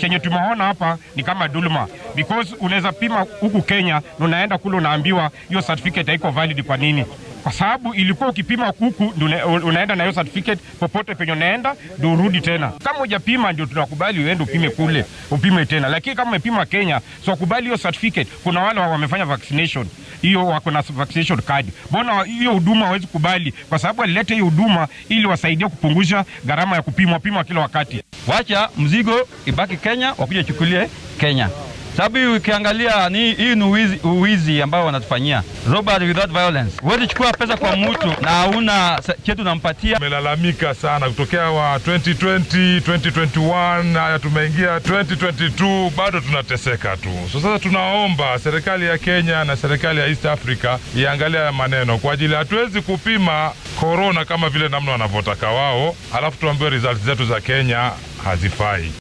Chenye tumeona hapa ni kama dhuluma, because unaweza pima huku Kenya na unaenda kule unaambiwa hiyo certificate haiko valid. Kwa nini? Kwa sababu ilikuwa ukipima huku ndio unaenda na hiyo certificate popote penye unaenda ndio urudi tena. Kama hujapima ndio tunakubali uende upime kule upime tena, lakini kama umepima Kenya, so kubali hiyo certificate. Kuna wale wamefanya vaccination hiyo wako na vaccination card. Mbona hiyo huduma hawezi kubali? Kwa sababu walileta hiyo huduma ili wasaidie kupunguza gharama ya kupimwa pimwa kila wakati. Wacha mzigo ibaki Kenya, wakuja chukulie Kenya, sababu hii ukiangalia ni hii ni uwizi, uwizi ambao wanatufanyia robbery without violence. Huwezi chukua pesa kwa mtu na hauna chetu unampatia. Tumelalamika sana kutokea wa 2020 2021, haya tumeingia 2022, bado tunateseka tu. So sasa tunaomba serikali ya Kenya na serikali ya East Africa iangalia maneno kwa ajili, hatuwezi kupima korona kama vile namna wanavyotaka wao, alafu tuambiwe results zetu za Kenya hazifai.